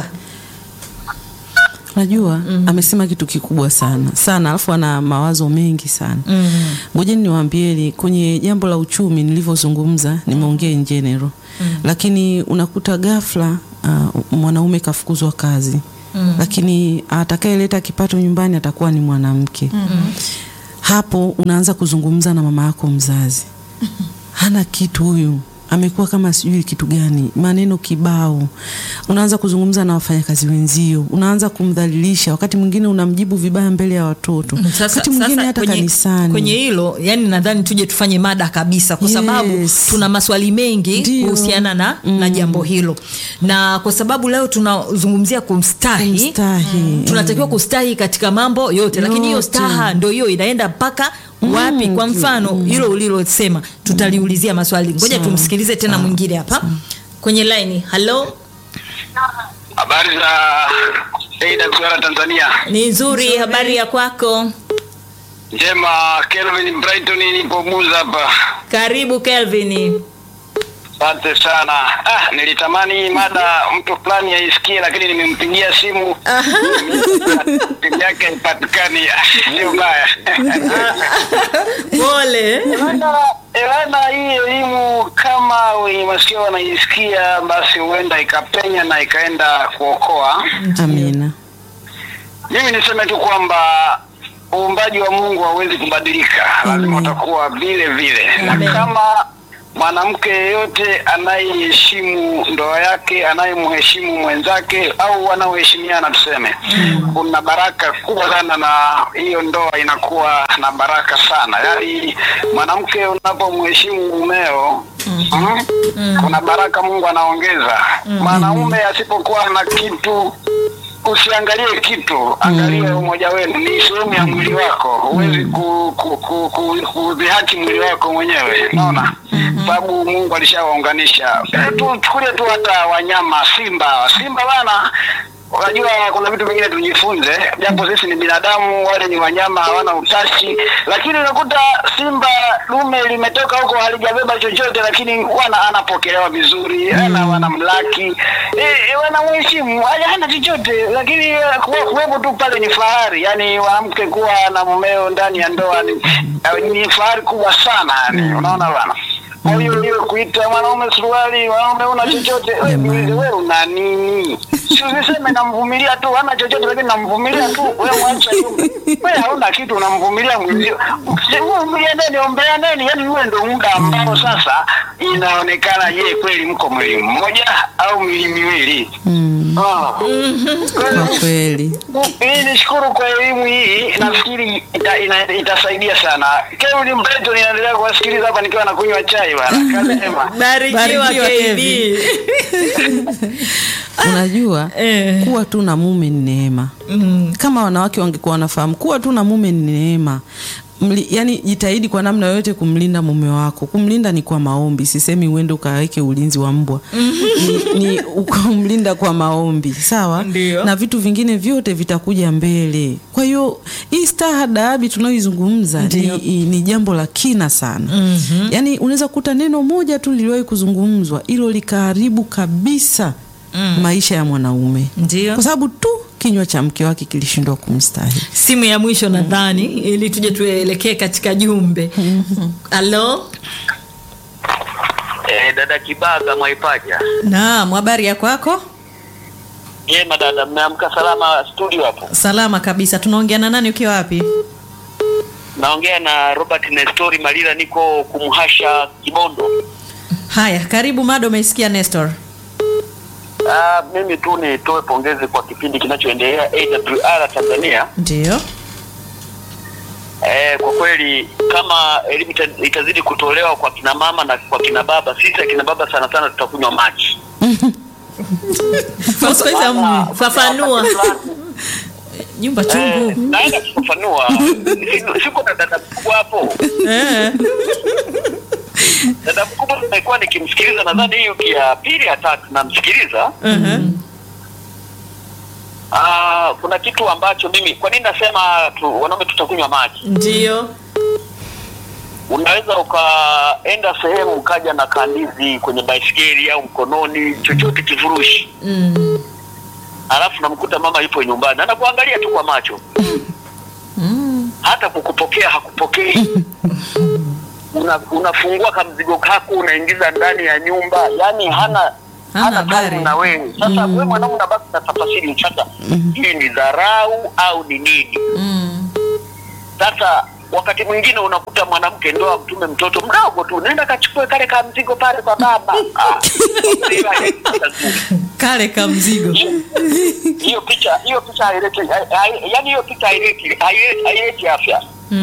Najua amesema kitu kikubwa sana sana, alafu ana mawazo mengi sana. Mm. Ngojeni niwaambieni, kwenye jambo la uchumi nilivyozungumza, nimeongea in general lakini unakuta ghafla uh, mwanaume kafukuzwa kazi lakini atakayeleta kipato nyumbani atakuwa ni mwanamke hapo unaanza kuzungumza na mama yako mzazi hana kitu huyu amekuwa kama sijui kitu gani, maneno kibao. Unaanza kuzungumza na wafanyakazi wenzio, unaanza kumdhalilisha, wakati mwingine unamjibu vibaya mbele ya watoto, Sasa, wakati mwingine sasa hata kwenye, kanisani. kwenye hilo yani nadhani tuje tufanye mada kabisa kwa sababu Yes. tuna maswali mengi Ndio. kuhusiana na, na jambo hilo na kwa sababu leo tunazungumzia kumstahi Kumstahi. tunatakiwa kustahi katika mambo yote, lakini hiyo Yote. staha ndo hiyo inaenda mpaka wapi? Kwa mfano hilo ulilosema tutaliulizia maswali. Ngoja Sawa. tumsikilize tena mwingine hapa kwenye laini. Halo, Habari za AWR Tanzania. ni nzuri, habari ya kwako? Njema, Kelvin Brighton nipo Buza hapa. Karibu Kelvin. Asante sana. Ah, nilitamani mada mtu fulani aisikie lakini nimempigia simu. Simu yake haipatikani. Ah, Sio mbaya. Pole. Elana, Elana, hii elimu kama wenye masikio wanaisikia, basi huenda ikapenya na ikaenda kuokoa. Amina. Mimi niseme tu kwamba uumbaji wa Mungu hauwezi kubadilika, lazima utakuwa vile vile, na Amen. kama mwanamke yeyote anayeheshimu ndoa yake, anayemheshimu mwenzake au wanaoheshimiana, tuseme, kuna baraka kubwa sana, na hiyo ndoa inakuwa na baraka sana. Yaani mwanamke unapomheshimu mumeo mm, kuna baraka Mungu anaongeza. Mwanaume asipokuwa na kitu usiangalie kitu, angalia umoja wenu, ni sehemu ya mwili wako. Huwezi ku, ku, ku, ku, kudhihaki mwili wako mwenyewe, unaona sababu Mungu alishawaunganisha. Eh, tu chukulie tu hata wanyama, simba. Simba bana, unajua kuna vitu vingine tujifunze, japo sisi ni binadamu, wale ni wanyama, hawana utashi, lakini unakuta simba dume limetoka huko halijabeba chochote, lakini wana anapokelewa vizuri, ana wanamlaki, eh, wanamheshimu, hana hana chochote, lakini eh, kuwa kuwepo tu pale ni fahari. Yani mwanamke kuwa na mumeo ndani ya ndoa ni, eh, ni fahari kubwa sana, yani unaona bana. Kwa hiyo hiyo kuita mwanaume suruali, mwanaume una chochote, wewe niulize, wewe una nini? Si usiseme namvumilia tu, hana chochote lakini namvumilia tu. Wewe mwacha yule. Wewe hauna kitu unamvumilia mwenzio. Mvumilia nini, ombea nini? Yaani wewe ndio muda ambao sasa inaonekana je, kweli mko mwili mmoja au mwili miwili? Ah. Kwa kweli. Mimi nishukuru kwa elimu hii, nafikiri ita, ina, itasaidia sana. Kevin Mpeto ninaendelea kuwasikiliza hapa nikiwa nakunywa chai bwana. Kasema. barikiwa Barikiwa, KB. Unajua Eh. kuwa tu na mume ni neema. Kama wanawake wangekuwa wanafahamu kuwa tu na mume ni neema. Mli, yani jitahidi kwa namna yoyote kumlinda mume wako. Kumlinda ni kwa maombi, sisemi uende ukaweke ulinzi wa mbwa. ni, ni ukamlinda kwa maombi, sawa? Ndio. Na vitu vingine vyote vitakuja mbele. Kwa hiyo hii staha daabi tunayoizungumza ni, i- ni jambo la kina sana. mm Yaani unaweza kukuta neno moja tu liliwahi kuzungumzwa, hilo likaharibu kabisa maisha ya mwanaume Ndio. kwa sababu tu kinywa cha mke wake kilishindwa kumstahi. simu ya mwisho nadhani ili tuje tuelekee katika jumbe halo Eh, dada Kibaga Mwaipaja. Naam, habari ya kwako? Jema dada, mmeamka salama studio hapo? Salama kabisa. Tunaongea na nani ukiwa wapi? Naongea na Robert Nestori Malila, niko kumhasha Kibondo. Haya, karibu mada. Umeisikia Nestor? Ah, mimi tu nitoe pongezi kwa kipindi kinachoendelea AWR Tanzania. Ndio. Eh, kwa kweli kama elimu ita- itazidi kutolewa kwa kina mama na kwa kina baba, sisi akina baba sana sana tutakunywa maji. Kwa siku hizi hamna. fafanua Nyumba Eh, chungu. naenda kufafanua. Si- Siko na dada mkubwa hapo. Eh. Dada mkubwa nimekuwa nikimsikiliza, nadhani hiyo ya pili ya tatu namsikiliza. Mhm. Ah, kuna kitu ambacho mimi, kwa nini nasema tu, wanaume tutakunywa maji? ndio Unaweza ukaenda sehemu ukaja na kandizi kwenye baisikeli au mkononi, chochote kifurushi, mm. alafu namkuta mama yupo nyumbani anakuangalia tu kwa macho, hata kukupokea hakupokei. Una, unafungua kamzigo kako unaingiza ndani ya nyumba, yani hana Hana hana habari. karibu na wewe. Sasa wewe mwanaume unabaki na tafasiri mchaka, hii ni dharau au ni nini? Mm. Sasa wakati mwingine unakuta mwanamke ndo amtume mtoto mdogo tu, nenda kachukue kale ka mzigo pale kwa baba. Ah, Kale ka mzigo. hiyo picha hiyo picha haileti, hai- hai- yaani hiyo picha haileti haileti haileti afya.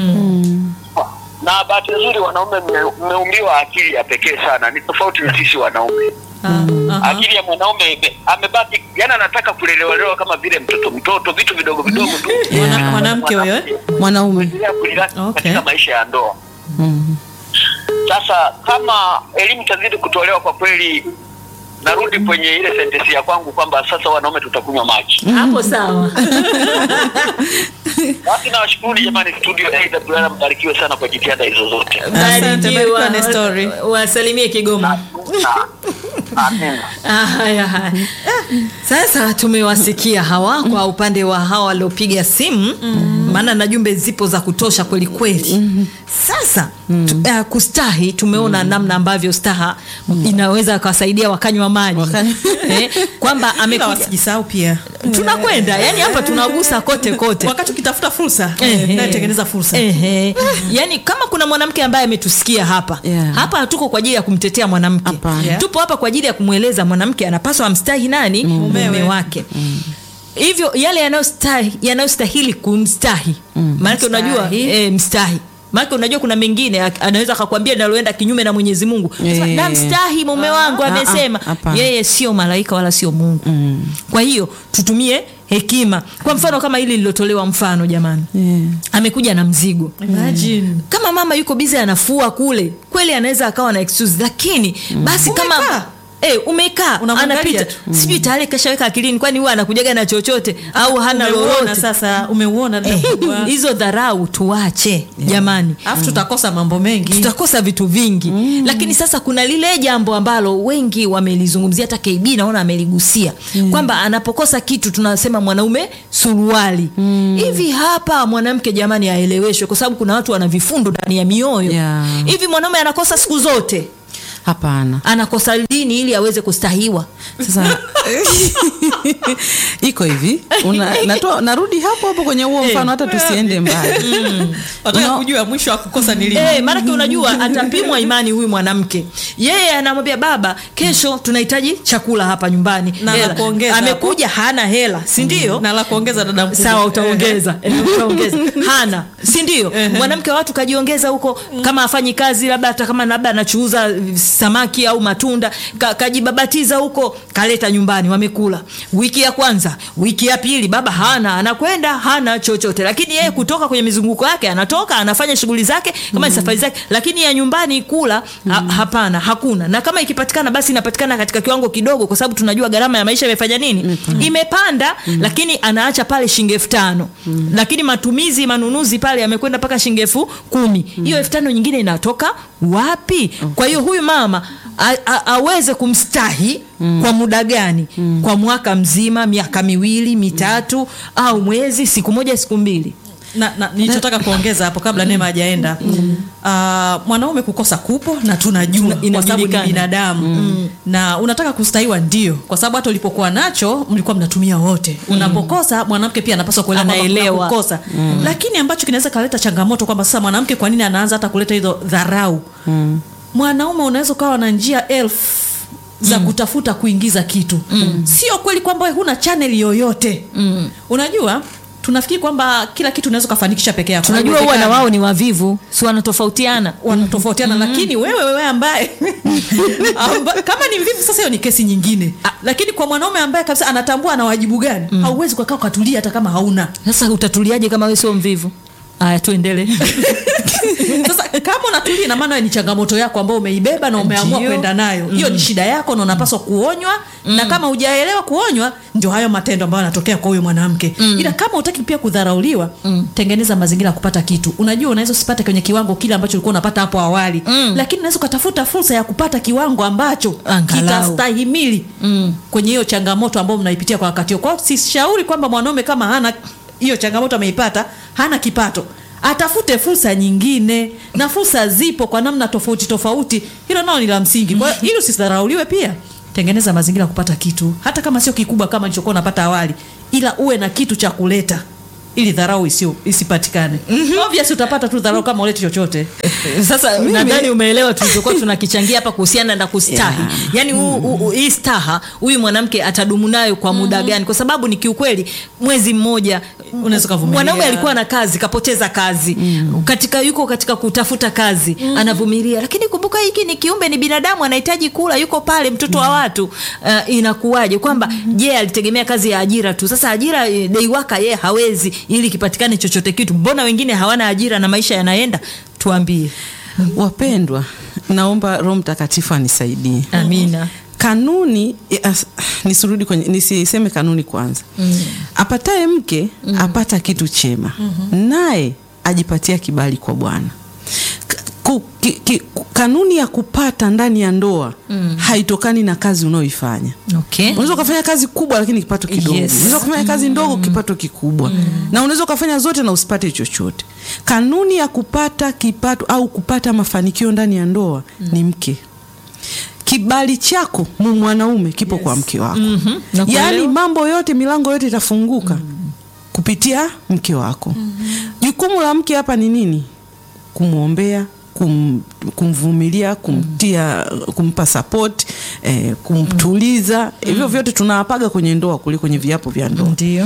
Na bahati nzuri wanaume mme- mmeumbiwa akili ya pekee sana, ni tofauti na sisi wanaume. Ah, aha. Akili ya mwanaume ime- amebaki, yani anataka kulelewalewa kama vile mtoto mtoto, vitu vidogo vidogo tu. Mwana- Yeah. Mwanamke huyo eh? Mwanaume kuendelea kuliraki Okay. katika maisha ya ndoa. mm. Sasa kama elimu itazidi kutolewa, kwa kweli, narudi kwenye ile sentensi ya kwangu kwamba sasa wanaume tutakunywa maji. hapo sawa Basi nawashukuru jamani, studio AWR, mbarikiwe sana kwa jitihada hizo zote. Asante, barikiwa na story. Wa- wasalimie kigoma Amen. Ah, haya haya. Sasa tumewasikia hawa kwa upande wa hawa waliopiga simu maana na jumbe zipo za kutosha kweli kweli. Sasa tu, uh, kustahi tumeona namna ambavyo staha inaweza kuwasaidia wakanywa maji Wakanywa- eh, kwamba Ila amekuja wasijisahau pia. tunakwenda yani hapa tunagusa kote kote Wakati ukitafuta fursa, Ehe. naye tengeneza fursa. Ehe. Yaani kama kuna mwanamke ambaye ametusikia hapa Yeah. hapa hatuko kwa ajili ya kumtetea mwanamke Hapana. Yeah. tupo hapa kwa ajili ya kumweleza mwanamke anapaswa amstahi nani mume wake hivyo yale yanayostahi- yanayostahili kumstahi maanake unajua Mstahi. eh, mstahi maanake unajua kuna mengine ak- anaweza akakwambia naloenda kinyume na mwenyezi mungu Sema, Eh. namstahi mume wangu Ah, ah, amesema hapana. yeye sio malaika wala sio mungu kwa hiyo tutumie hekima kwa mfano kama hili lilotolewa mfano jamani yeah. amekuja na mzigo Imagine. kama mama yuko bizi anafua kule kweli anaweza akawa na excuse lakini basi kama Umekaa. Eh, umekaa Unamwangalia anapita tu. sijui tayari kashaweka akilini kwani huwa anakujaga na chochote au hana Umeuona lolote sasa, umeuona dada Eh, kubwa. hizo dharau tuache jamani Alafu tutakosa mambo mengi. tutakosa vitu vingi mm. lakini sasa kuna lile jambo ambalo wengi wamelizungumzia hata kb naona ameligusia mm. kwamba anapokosa kitu tunasema mwanaume suruali hivi hapa mwanamke jamani aeleweshwe kwa sababu kuna watu wana vifundo ndani ya mioyo Yeah. hivi mwanaume anakosa siku zote hapana anakosa lini ili aweze kustahiwa sasa iko hivi una, natoa, narudi hapo hapo kwenye huo mfano hata tusiende mbali wataka No. kujua mwisho wa kukosa ni lini Eh, maanake unajua atapimwa imani huyu mwanamke yeye anamwambia baba kesho tunahitaji chakula hapa nyumbani Na la Hela. kuongeza amekuja hana hela si ndio na la kuongeza dada mkubwa sawa utaongeza Eh, utaongeza hana si ndio mwanamke wa watu kajiongeza huko kama afanyi kazi labda hata kama labda anachuuza eh, samaki au matunda ka, kajibabatiza huko kaleta nyumbani wamekula wiki ya kwanza wiki ya pili baba hana anakwenda hana chochote lakini yeye kutoka kwenye mizunguko yake anatoka anafanya shughuli zake kama ni safari zake lakini ya nyumbani kula ha, hapana hakuna na kama ikipatikana basi inapatikana katika kiwango kidogo kwa sababu tunajua gharama ya maisha imefanya nini imepanda lakini anaacha pale shilingi elfu tano lakini matumizi manunuzi pale yamekwenda mpaka shilingi elfu kumi hiyo elfu tano nyingine inatoka wapi kwa hiyo huyu mama a, a, aweze kumstahi kwa muda gani kwa mwaka mzima miaka miwili mitatu au mwezi siku moja siku mbili na, na nilichotaka kuongeza hapo kabla Neema hajaenda uh, mwanaume kukosa kupo na tunajua Tuna- kwa sababu ni inajulikana. binadamu na unataka kustahiwa ndio kwa sababu hata ulipokuwa nacho mlikuwa mnatumia wote unapokosa mwanamke pia anapaswa kuelewa kwamba kuna Anaelewa. kukosa lakini ambacho kinaweza kaleta changamoto kwamba sasa mwanamke kwa nini anaanza hata kuleta hizo dharau mwanaume unaweza ukawa na njia elfu za mm. kutafuta kuingiza kitu mm. sio kweli kwamba wewe huna chaneli yoyote mm. unajua tunafikiri kwamba kila kitu unaweza ukafanikisha peke yako tunajua huwa na Haiwezekani. wao ni wavivu si wanatofautiana wanatofautiana lakini wewe wewe ambaye amba, kama ni mvivu sasa hiyo ni kesi nyingine lakini kwa mwanaume ambaye kabisa anatambua ana wajibu gani hauwezi kukaa ukatulia hata kama hauna sasa utatuliaje kama wewe sio mvivu aya tuendelee sasa kama unatulia ina maana ni changamoto yako ambayo umeibeba na umeamua Ndio. kwenda nayo hiyo ni shida yako na unapaswa kuonywa na kama hujaelewa kuonywa ndio hayo matendo ambayo yanatokea kwa huyo mwanamke ila kama utaki pia kudharauliwa tengeneza mazingira ya kupata kitu unajua unaweza usipate kwenye kiwango kile ambacho ulikuwa unapata hapo awali lakini unaweza ukatafuta fursa ya kupata kiwango ambacho Angalau. kitastahimili kwenye hiyo changamoto ambayo mnaipitia kwa wakati huo kwao sishauri kwamba mwanaume kama hana hiyo changamoto ameipata hana kipato atafute fursa nyingine na fursa zipo kwa namna tofauti tofauti hilo nao ni la msingi kwa hiyo ili usidharauliwe pia tengeneza mazingira ya kupata kitu hata kama sio kikubwa kama ilichokuwa unapata awali ila uwe na kitu cha kuleta ili dharau isio isipatikane obvious utapata tu dharau kama uleti chochote sasa nadhani umeelewa tulichokuwa tunakichangia hapa kuhusiana na kustahi Yeah. yaani huu- huu- hii staha huyu mwanamke atadumu nayo kwa muda gani kwa sababu ni kiukweli mwezi mmoja Unaweza ukavumilia. mwanaume alikuwa na kazi kapoteza kazi katika yuko katika kutafuta kazi anavumilia lakini kumbuka hiki ni kiumbe ni binadamu anahitaji kula yuko pale mtoto wa watu uh, inakuwaje kwamba je alitegemea kazi ya ajira tu sasa ajira eh, dei waka ye hawezi ili kipatikane chochote kitu mbona wengine hawana ajira na maisha yanaenda tuambie wapendwa naomba roho mtakatifu anisaidie amina kanuni as, nisirudi kwenye nisiseme kanuni kwanza mm. apataye mke mm. apata kitu chema mm-hmm. naye ajipatia kibali kwa bwana Ka- ku- ki- ki- ku- kanuni ya kupata ndani ya ndoa mm. haitokani na kazi unayoifanya okay. unaweza ukafanya kazi kubwa lakini kipato kidogo Yes. unaweza ukafanya kazi ndogo kipato kikubwa na unaweza ukafanya zote na usipate chochote kanuni ya kupata kipato au kupata mafanikio ndani ya ndoa ni mke kibali chako mu mwanaume kipo kwa mke wako Nakuelewa. yaani mambo yote milango yote itafunguka kupitia mke wako jukumu la mke hapa ni nini kumwombea kum, kumvumilia kumtia kumpa support eh, kumtuliza hivyo vyote tunawapaga kwenye ndoa kule kwenye viapo vya ndoa ndio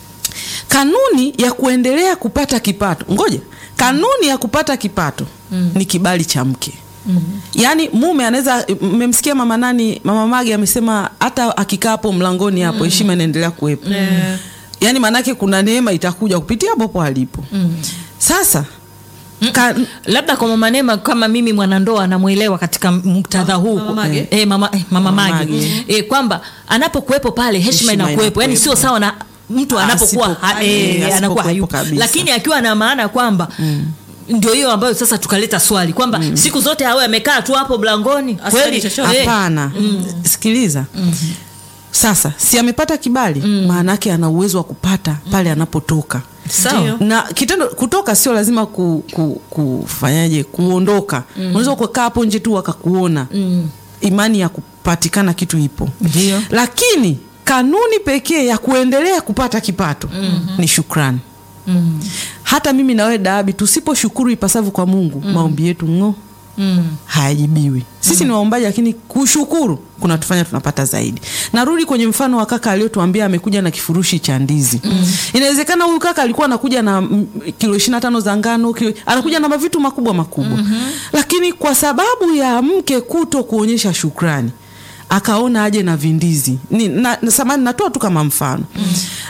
kanuni ya kuendelea kupata kipato ngoja kanuni ya kupata kipato mm. ni kibali cha mke mm. yaani mume anaweza mmemsikia mama nani mama mage amesema hata akikaa hapo mlangoni hapo heshima inaendelea kuwepo Yeah. yaani maanake kuna neema itakuja kupitia hapo hapo alipo mm. sasa ka, labda kwa mama Neema kama mimi mwanandoa namwelewa katika muktadha huu Mama Mage? eh, mama, eh, mama Mama Mage Mage. eh, kwamba anapokuwepo pale heshima Heshima inakuwepo yani inakuwepo. sio sawa na mtu anapokuwa Asipo- ha, eh, eh, anakuwa asipokuwepo hayupo kabisa. lakini akiwa na maana kwamba ndio hiyo ambayo sasa tukaleta swali kwamba siku zote awe amekaa tu hapo mlangoni Asifanye kweli chochote. eh, hapana sikiliza sasa si amepata kibali maana yake ana uwezo wa kupata pale anapotoka sawa na kitendo kutoka sio lazima ku, ku, kufanyaje kuondoka mm. unaweza kukaa hapo nje tu wakakuona mm. imani ya kupatikana kitu ipo Ndio. lakini kanuni pekee ya kuendelea kupata kipato mm-hmm. ni shukrani mm. hata mimi nawe daabi tusiposhukuru ipasavyo kwa mungu mm. maombi yetu ng'o Mm. hayajibiwi sisi ni waombaji lakini kushukuru kunatufanya tunapata zaidi narudi kwenye mfano wa kaka aliyotuambia amekuja na kifurushi cha ndizi mm. inawezekana huyu kaka alikuwa anakuja na mm, kilo ishiri na tano za ngano kilo, anakuja na mavitu makubwa makubwa mm-hmm. lakini kwa sababu ya mke kuto kuonyesha shukrani akaona aje na vindizi ni, na, na, samani natoa tu kama mfano mm.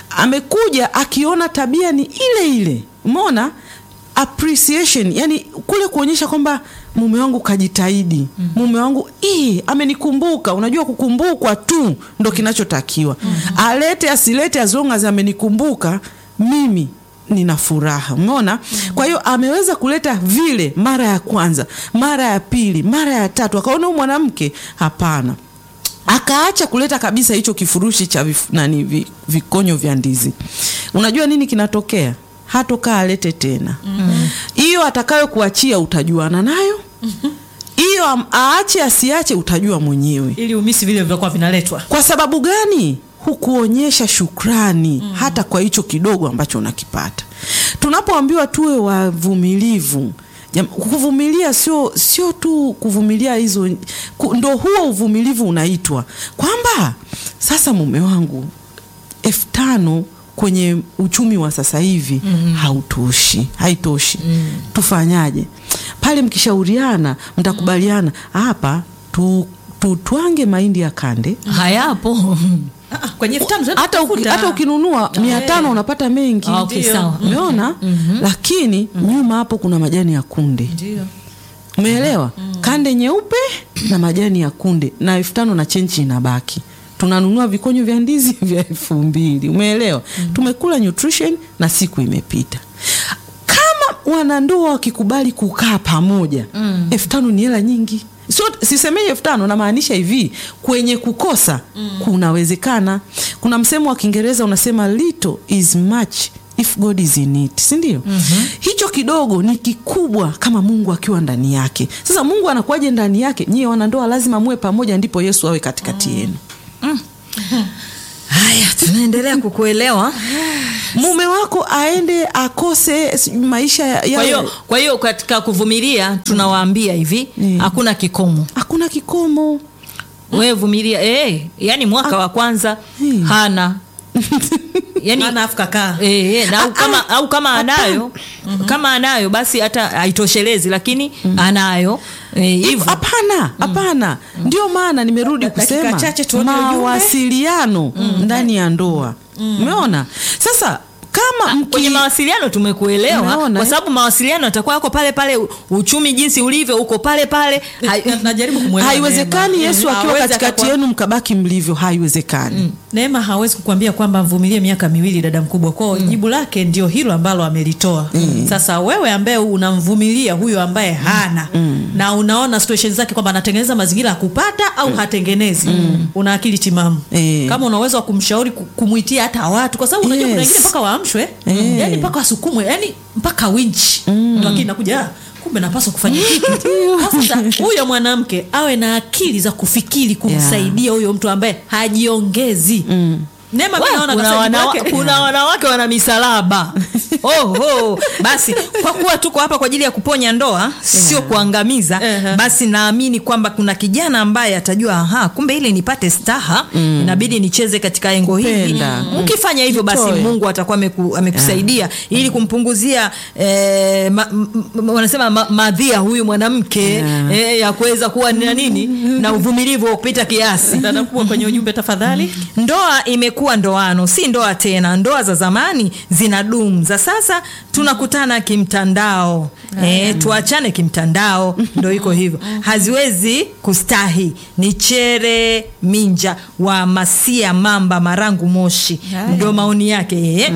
amekuja akiona tabia ni ile ile umeona appreciation yani kule kuonyesha kwamba mume wangu kajitahidi mm. mume wangu ii, amenikumbuka unajua kukumbukwa tu ndo kinachotakiwa mm. alete asilete as long as amenikumbuka mimi nina furaha umeona mm. kwa hiyo ameweza kuleta vile mara ya kwanza mara ya pili mara ya tatu akaona huyu mwanamke hapana akaacha kuleta kabisa hicho kifurushi cha vif, nani vi, vikonyo vya ndizi unajua nini kinatokea hatokaa alete tena hiyo mm-hmm. atakayo kuachia utajuana nayo hiyo am- aache asiache utajua mwenyewe ili umisi vile vilivyokuwa vinaletwa kwa sababu gani hukuonyesha shukrani mm. hata kwa hicho kidogo ambacho unakipata tunapoambiwa tuwe wavumilivu jam- kuvumilia sio sio tu kuvumilia hizo ku, ndo huo uvumilivu unaitwa kwamba sasa mume wangu elfu tano kwenye uchumi wa sasa hivi mm. hautoshi haitoshi mm. tufanyaje pale mkishauriana mtakubaliana hapa tu, tutwange mahindi ya kande hayapo Ah, ah, kwenye elfu tano hata, uki, hata ukinunua mia tano unapata mengi Ah, okay, Ndio. sawa. umeona lakini nyuma hapo kuna majani ya kunde ndio umeelewa kande nyeupe na majani ya kunde na elfu tano na chenchi inabaki tunanunua vikonyo vya ndizi vya elfu mbili umeelewa tumekula nutrition na siku imepita kama wanandoa wakikubali kukaa pamoja elfu tano ni hela nyingi sio sisemei elfu tano namaanisha hivi kwenye kukosa kunawezekana kuna msemo wa kiingereza unasema little is much if god is in it sindio mm-hmm. hicho kidogo ni kikubwa kama mungu akiwa ndani yake sasa mungu anakuwaje ndani yake nyie wanandoa lazima muwe pamoja ndipo yesu awe katikati yenu haya tunaendelea kukuelewa mume wako aende akose si- maisha ya- kwa yawe- hiyo kwa hiyo katika kuvumilia tunawaambia hivi Mm. hakuna kikomo hakuna kikomo wewe vumilia eh, yani mwaka wa kwanza Hmm. hana yani maana afu kakaa Eh, eh, na au kama, au kama anayo kama anayo basi hata haitoshelezi lakini anayo eh, Hivyo, hivyo hapana hapana ndio maana nimerudi Dakika kusema chache tuone ujumbe. mawasiliano ndani ya ndoa umeona sasa kama mki- kwenye mawasiliano tumekuelewa Umeona, kwa eh? sababu mawasiliano yatakuwa yako pale pale uchumi jinsi ulivyo uko pale pale Hai- najaribu kumwelewa haiwezekani Neema. yesu Mm, akiwa hawezi katikati akakwa- yenu mkabaki mlivyo haiwezekani Neema hawezi kukwambia kwamba mvumilie miaka miwili dada mkubwa kwao mm. jibu lake ndio hilo ambalo amelitoa mm. sasa wewe ambaye unamvumilia huyo ambaye hana mm. na unaona situation zake kwamba anatengeneza mazingira ya kupata au hatengenezi mm. una akili timamu Eh. kama una uwezo wa kumshauri ku- kumwitia hata watu kwa sababu unajua kuna Yes. wengine mpaka waamshwe Eh. yani mpaka wasukumwe yani mpaka winchi ndo akili nakuja "Ah, kumbe napaswa kufanya kitu sasa huyo mwanamke awe na akili za kufikiri kumsaidia huyo mtu ambaye hajiongezi Neema mimi Wa, naona kuna, kasa wanawa, jibu lake- kuna wanawake wana misalaba oh, oh. basi kwa kuwa tuko hapa kwa ajili ya kuponya ndoa sio kuangamiza Ehe. basi naamini kwamba kuna kijana ambaye atajua aha kumbe ili nipate staha inabidi nicheze katika engo hili Kupenda. Mm. ukifanya hivyo basi Jitoe. mungu atakuwa ameku, amekusaidia ili kumpunguzia eh, ma, m, m, wanasema ma, madhia huyu mwanamke Yeah. eh, ya kuweza kuwa na nini na uvumilivu wa kupita kiasi dada mkubwa kwenye ujumbe tafadhali ndoa imekuwa ndoano si ndoa tena ndoa za zamani zina dumu za sasa tunakutana kimtandao e, tuachane kimtandao ndo iko hivyo haziwezi kustahi ni chere minja wa masia mamba marangu moshi ndo maoni yake yeye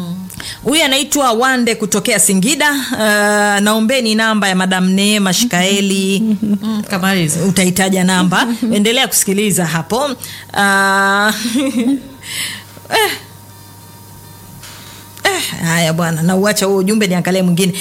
huyu anaitwa wande kutokea singida uh, naombeni namba ya madam neema shikaeli mm, kama hizo utahitaja namba endelea kusikiliza hapo uh, eh. Eh, haya bwana, na uacha huo ujumbe, niangalie mwingine.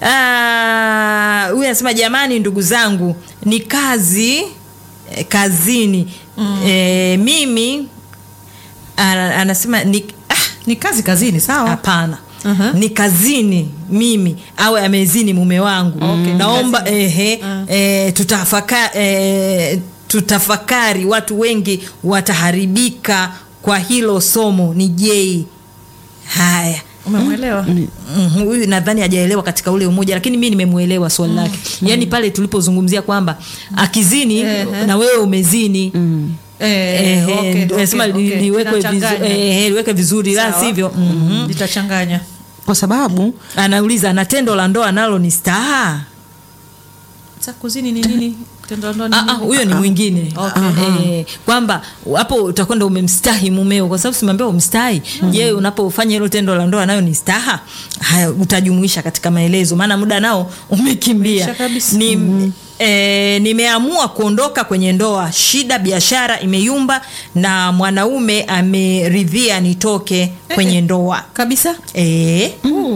Ah, Huyu anasema jamani, ndugu zangu, ni kazi eh, kazini eh, mimi ana- anasema ni ah, ni kazi kazini sawa hapana Mhm. ni kazini mimi awe amezini mume wangu Okay, naomba kazini. ehe, eh, tutafaka, eh, tutafakari watu wengi wataharibika kwa hilo somo ni jei haya umemwelewa Mhm, huyu nadhani hajaelewa katika ule umoja lakini mi nimemwelewa swali lake yaani pale tulipozungumzia kwamba akizini Ehe. na wewe umezini Eh, Ehe, okay, ndio nasema okay, li- okay. liwekwe vizu- Linachanganya. ehe, liweke vizuri la Sawa. sivyo mhm. litachanganya kwa sababu anauliza na tendo la ndoa nalo ni staha Sasa kuzini ni nini tendo la ndoa ni Ah, ah, nini? huyo ni mwingine eh, kwamba hapo utakwenda umemstahi mumeo kwa sababu simeambia umstahi je unapofanya hilo tendo la ndoa nayo ni staha haya utajumuisha katika maelezo maana muda nao umekimbia Umeisha kabisa. ni E, nimeamua kuondoka kwenye ndoa shida biashara imeyumba na mwanaume ameridhia nitoke kwenye ndoa kabisa e,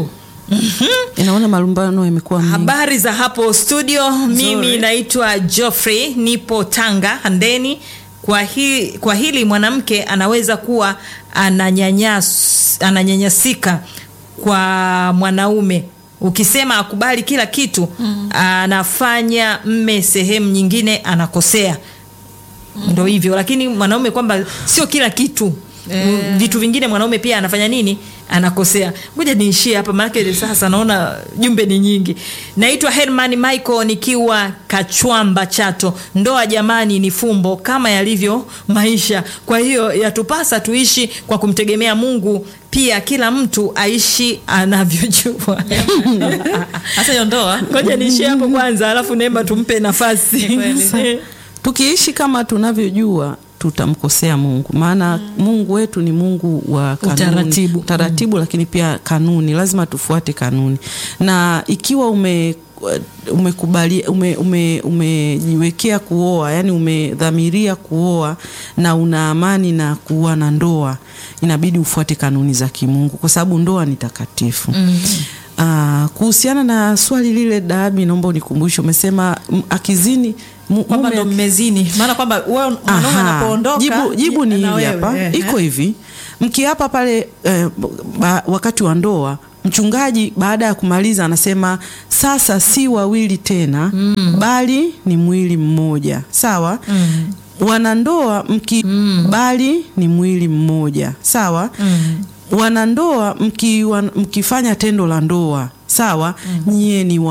inaona malumbano yamekuwa mengi. Habari za hapo studio, mimi Nzuri. naitwa Geoffrey, nipo Tanga Handeni. Kwa, hi, kwa hili mwanamke anaweza kuwa ananyanyas, ananyanyasika kwa mwanaume ukisema akubali kila kitu mm. anafanya mme sehemu nyingine anakosea ndo hivyo lakini mwanaume kwamba sio kila kitu Eh. vitu vingine mwanaume pia anafanya nini anakosea ngoja niishie hapa maanake sasa naona jumbe ni nyingi naitwa herman michael nikiwa kachwamba chato ndoa jamani ni fumbo kama yalivyo maisha kwa hiyo yatupasa tuishi kwa kumtegemea mungu pia kila mtu aishi anavyojua hasa hiyo ndoa ngoja niishie hapo kwanza alafu neema tumpe nafasi kweli. tukiishi kama tunavyojua tutamkosea mungu maana mungu wetu ni mungu wa kanuni, Utaratibu. utaratibu lakini pia kanuni lazima tufuate kanuni na ikiwa ume umekubali ume, ume, umejiwekea kuoa yani umedhamiria kuoa na una amani na kuwa na ndoa inabidi ufuate kanuni za kimungu kwa sababu ndoa ni takatifu mm. Uh, kuhusiana na swali lile Dabi, naomba unikumbushe, umesema m- akizini mu- kwamba mume- ndo mmezini maana kwamba wewe mwanaume Aha. anapoondoka jibu, jibu ni na hili wewe, hapa eh, iko hivi mkiapa pale eh, ba, wakati wa ndoa mchungaji baada ya kumaliza anasema sasa si wawili tena mm. bali ni mwili mmoja sawa mm. wanandoa mki mm. bali ni mwili mmoja sawa mm. wanandoa mki, wan, mkifanya tendo la ndoa sawa mm. nyie ni wa